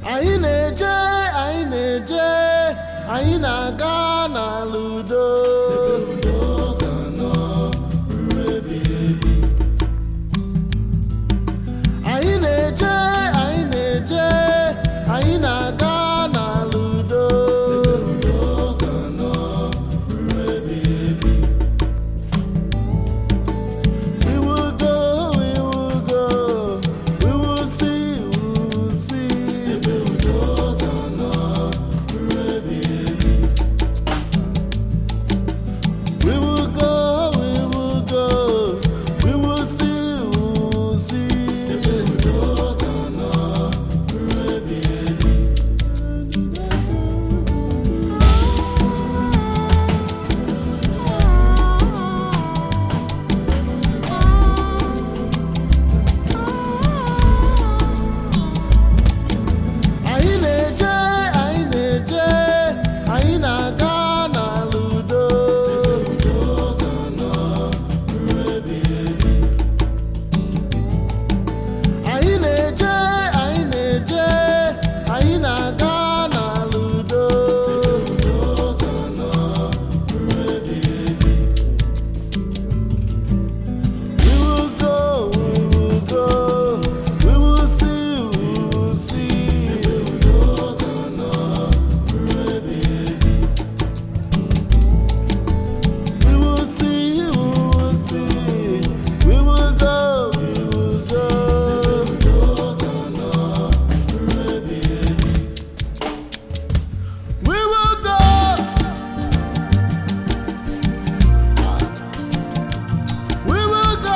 anyị na-eje anyị na-eje anyị na-aga n'ala udo anyị na-eje anyị na-eje anyị na-aga n'ala udo We will go, we will go, we will see, we will see. We will go, we will go, we will see, we will see. Anyị na-eje, anyị na-eje, anyị na-aga n'ala udo. Anyị na-eje, anyị na-eje, anyị na-aga n'ala udo. We will go, we will go, we will see, we will see. We will see, we will see, we will go, we will We will go. We will go.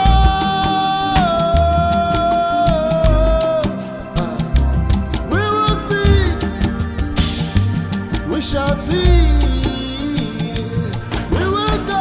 We will see. We shall see. We will go.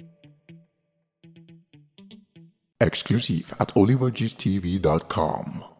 Exclusive at olivergstv.com.